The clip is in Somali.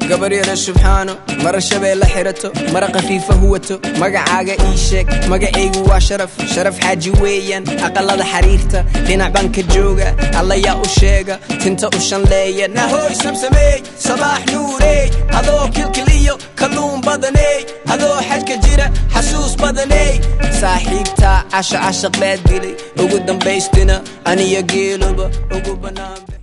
gabaryara subxaano mara shabeella xirato mara khafiifa huwato magacaaga ii sheeg magacaygu waa sharaf sharaf xaaji weeyaan aqalada xariirta dhinac baan ka jooga allayaa u sheega tinta u shanleeya nahooy samsameey sabaax nuureey adoo kilkiliyo kalluun badaney adoo xajka jira xasuus badaney saaxiibtaa casha cashaq baad dilay ugu dambaystina aniyo geeluba ugu bannaan